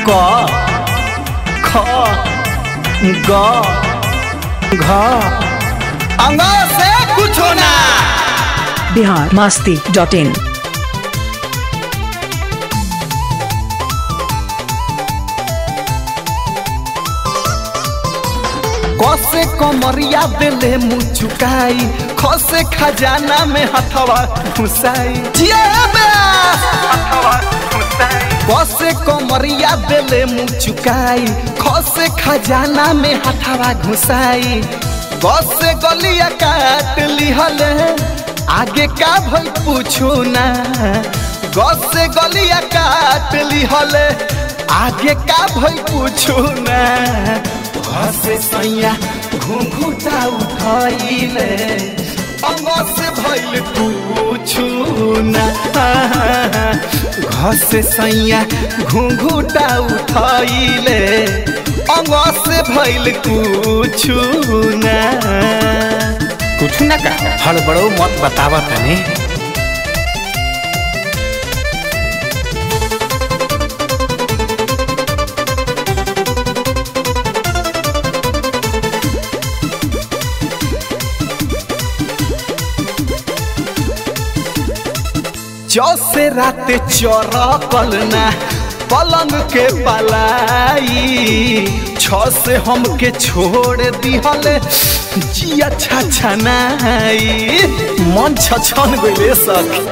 क ख ग घ अंग से कुछो ना बिहार मस्ती डॉट इन कसे कमरिया दिले मुँह चुकाई खसे खजाना में हथवा घुसाई जिया ब्यास, हथवा घुसाई। कसे कमरिया दिले मुँह चुकाई खसे खजाना में हथवा घुसाई बसे गलिया काट लिहल आगे का भई पूछू ना गसे गलिया काट लिहल आगे का भई पूछू ना हसे सैया घुंघुटा उठैले अंग से भइल पूछू ना घसे सैया घुंघुटा उठैले अंग से भइल पूछू ना कुछ ना का हड़बड़ो मत बतावा तने जैसे रात चौरकल ना पलंग के पलाई छ से हमके छोड़ दिहल जिया छछनाई मन छछन गइले सखी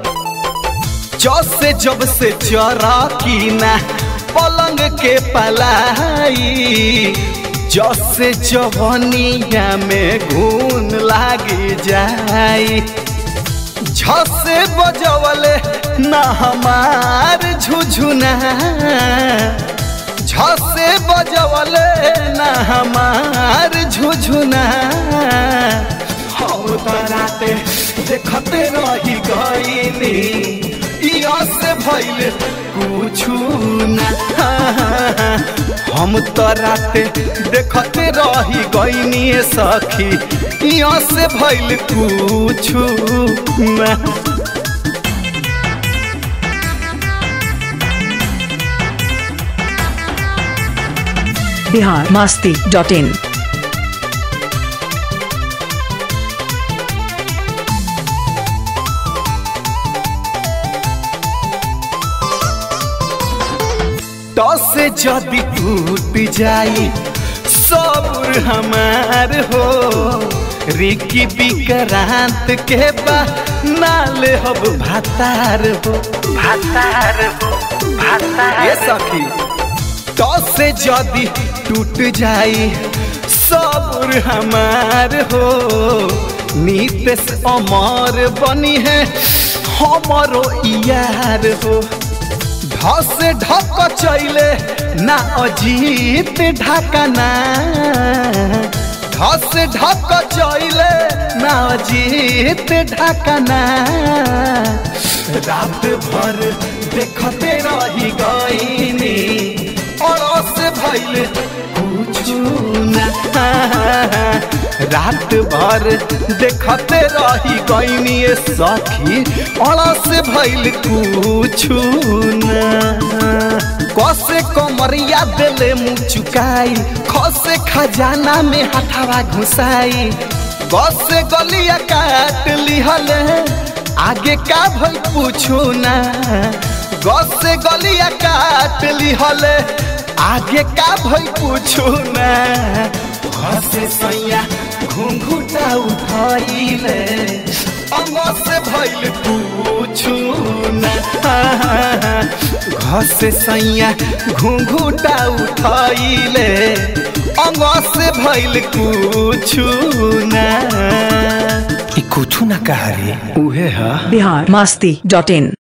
जैसे जब से चौरकी ना पलंग के पलाई जैसे जवनिया में घून लागी जाई झसे बजवले ना हमार झुझुना झसे बजवले ना हमार झुझुना हम तराते देखते रही गईनी इया से भइल कुछु ना हम तराते देखते रही गईनी सखी इया से भइल कुछु ना बिहार मस्ती डॉट इन से जदि टूट जाई सबुर हमार हो रिकी विक्रांत के बा नाले हब भातार हो भातार हो भातार ये सखी तो से जदि टूट जाई सबुर हमार हो नीतेश अमर बनी है हमारो यार हो धस ढक चैले ना अजीत ढकना धस ढक चैले ना अजीत ढकना रात भर देखते रही गईनी अड़स भैल कुछु ना रात भर देखते रही गईनी सखी अड़स भैल कुछु ना कसे कमरिया दिले मुँह चुकाई खसे खजाना में हथवा घुसाई बसे गलिया काट लिहल आगे का भई पूछू ना गसे गलिया काट लिहल आगे का भई पूछू ना घसे सैया घुंघुटा उठाइले अंग से भइल पूछू ना घसे सैया घुंघुटा उठाइले अंग से भइल कुछु ना ई कुछु ना कहा रे उहे हा बिहार मस्ती डॉट इन